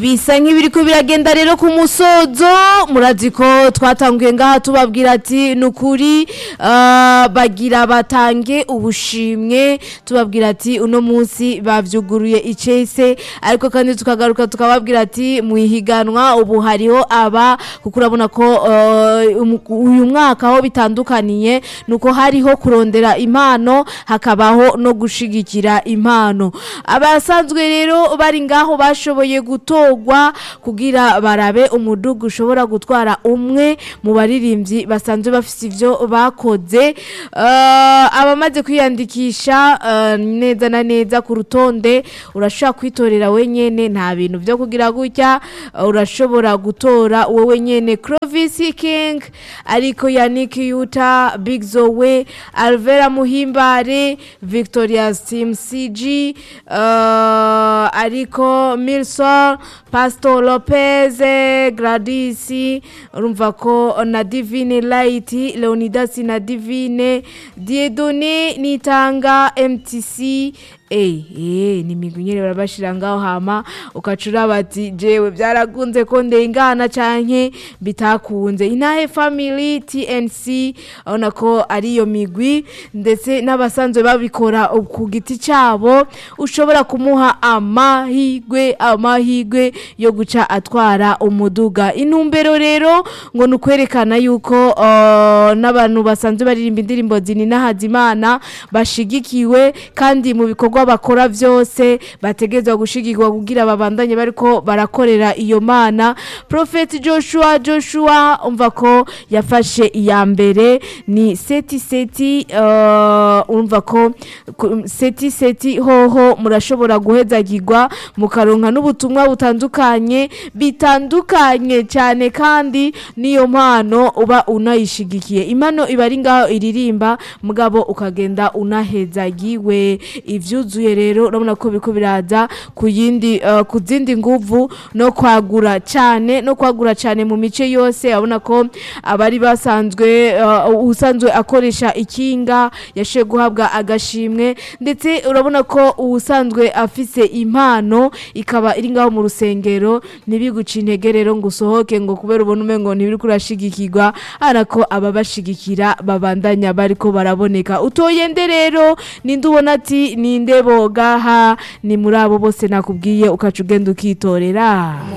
bisa nk'ibiriko biragenda rero ku musozo murazi ko twatanguye ngaha tubabwira ati ni ukuri ah, bagira batange ubushimwe tubabwira ati uno munsi bavyuguruye icese ariko kandi tukagaruka tukababwira ati mu ihiganwa ubu hariho aba kuko urabona ko eh, umu- uyu mwaka aho bitandukaniye nuko hariho kurondera impano hakabaho no gushigikira impano abasanzwe rero bari ngaho bashoboye gutorwa kugira barabe umudugu ushobora gutwara umwe mu baririmbyi basanzwe bafite ivyo bakoze Eh, abamaze kwiyandikisha eh, neza na neza ku rutonde urashobora kwitorera wenyene nta bintu vyo kugira gutya eh, urashobora gutora wowe nyene Clovis King ariko Yannick Yuta Big Zoe Alvera Muhimbare Victoria Team CG eh, ariko Milson Pastor Lopez Gladys urumva ko na Divine Light Leonidas na Divine Diedone Nitanga MTC Eh, eh, ni migwi nyene barabashira ngaho hama ukacura bati jewe byaragunze ko ndengana canke bitakunze inahe family TNC urabona ko ari iyo migwi ndetse n'abasanzwe babikora ku giti cabo ushobora kumuha amahigwe amahigwe yo guca atwara umuduga intumbero rero ngo ni ukwerekana yuko uh, n'abantu basanzwe baririmba indirimbo zininahaza imana bashigikiwe kandi mu bikorwa bakora byose bategerezwa gushigikwa kugira babandanye bariko barakorera iyo mana Prophet Joshua Joshua umva ko yafashe iya mbere ni seti seti uh, umva ko ku- seti seti hoho murashobora guhezagirwa mukaronka n'ubutumwa butandukanye bitandukanye cyane kandi niyo mpano uba unayishigikiye impano iba ari ngaho iririmba mugabo ukagenda unahezagiwe ivyuzuye rero urabona ko biriko biraza ku yindi uh, ku zindi nguvu no kwagura cyane no kwagura cyane mu mice yose urabona ko abari basanzwe uh, usanzwe akoresha ikinga yashoboye guhabwa agashimwe ndetse urabona ko uwusanzwe afise impano ikaba iri ngaho mu rusengero ntibiguca intege rero ngo usohoke ngo kubera ubona umengo ntibiri kurashigikirwa ariko ababashigikira babandanya bariko baraboneka utoye nde rero ninde ubona ati ninde bogaha ni muri abo bose nakubwiye ukaca ugenda ukitorera